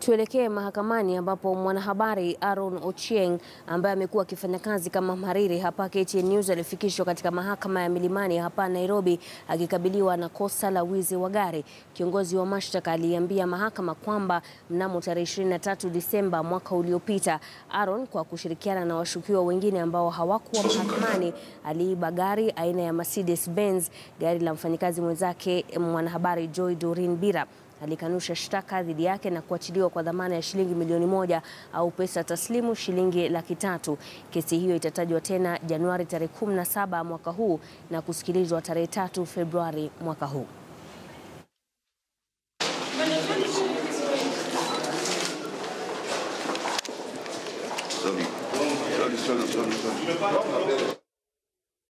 Tuelekee mahakamani ambapo mwanahabari Aaron Ochieng ambaye amekuwa akifanya kazi kama mhariri hapa KTN News alifikishwa katika mahakama ya Milimani hapa Nairobi akikabiliwa na kosa la wizi wa gari. Kiongozi wa mashtaka aliambia mahakama kwamba mnamo tarehe 23 Disemba mwaka uliopita, Aaron kwa kushirikiana na washukiwa wengine ambao hawakuwa mahakamani aliiba gari aina ya Mercedes Benz, gari la mfanyikazi mwenzake mwanahabari Joy Doreen Bira alikanusha shtaka dhidi yake na kuachiliwa kwa dhamana ya shilingi milioni moja au pesa taslimu shilingi laki tatu. Kesi hiyo itatajwa tena Januari tarehe 17 mwaka huu na kusikilizwa tarehe tatu Februari mwaka huu. Sorry. Sorry, sorry, sorry, sorry.